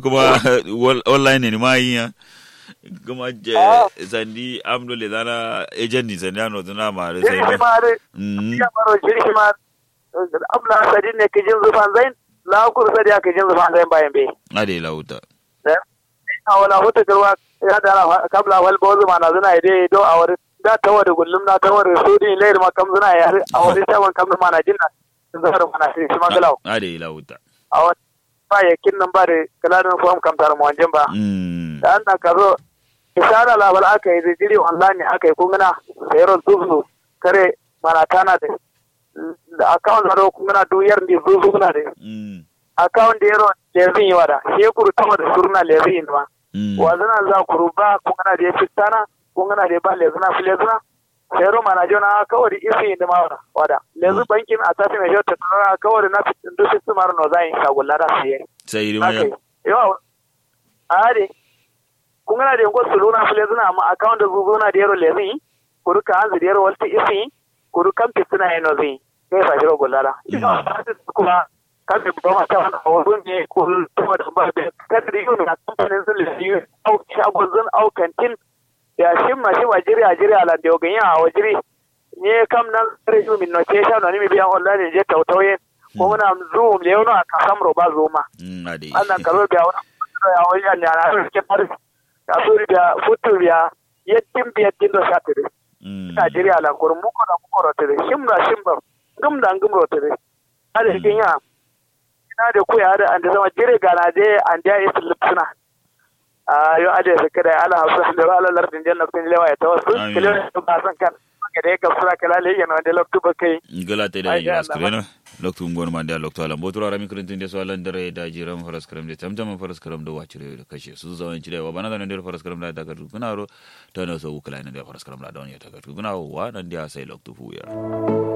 kuma wal- online ne ma yi ya kuma je Ah. sandi amdo le dana agent ni sandi ano tuna ma re jiri sai ma de mm ya maro jiri ma abla sadin ne kijin zufan zain la kur sadi aka kijin zufan zain bayan be ade lauta a wala huta garwa ya da kabla wal bozu ma na zuna ide do a wari da tawa da gullum na tawa da sudi leir ma kam zuna ya a wari tawan kam ma na jinna zahar ma na shi shi magalau ade lauta a wani ba ya kin nan ba da kaladin fam kam tar mu wanjin ba mm da an ka zo isara labar aka yi zikiri online aka yi kungana sayarwar zuzu kare mana tana da da account zaro kungana duyar ndi zuzu kuna da mm account da yaro lezin yi wada shekuru tama da surna lezin yi ma mm wazana za ku ruba kungana da ya fitana kungana da ya ba lezina fi lezina sayarwa mana jona kawai isi yi ma wada wada lezu bankin a tafi mai shauta tana kawai na fitin dusi su mara no za yi shagulla da su yi sai ri ma haka yi yawa a de kun gana da yankon suluna fule zuna amma account da zuzu na da yaro lezi kuru ka hanzu da yaro walti isi kuru kan fitina yana zai kai sa shiro gullala kuma kan da ba mata wani hawazun ne ko tuma da ba da kada da yau na kamfanin sun lezi au shagon zun au kantin da shi ma shi wa jiri a jiri a lande o ganyan a wajiri ne kam nan sare ju min no ce sha no ni mi biyan online je tautauye ko muna zoom le yono a kasam roba zoma mm ade annan karo biya wani ya wani yan yana da suke faris ka so biya futu biya yettin biya dindo satire mm Najeriya la kur mu ko da mu ko rotere shimra shimra gum da gum rotere ada kin ya ina da ku ya da an da zama jire ga na je an da is lipsuna a yo ade se kada ala hausa da ala lardin janna kun lewa ya tawassul Amin. kilo ba san kan ga da ka sura kala le yana da loktu ba kai gala te da Ai, yi Allah, askrena loktu ngon ma da loktu alam botura rami kurintin de so alan dare da jiram faras karam de tamtam faras karam do wacire da kashe su zawan cire wa bana da nan da faras karam da daga kuna ro ta na so ukula ne da faras karam da don ya ta kuna wa nan da sai loktu fu ya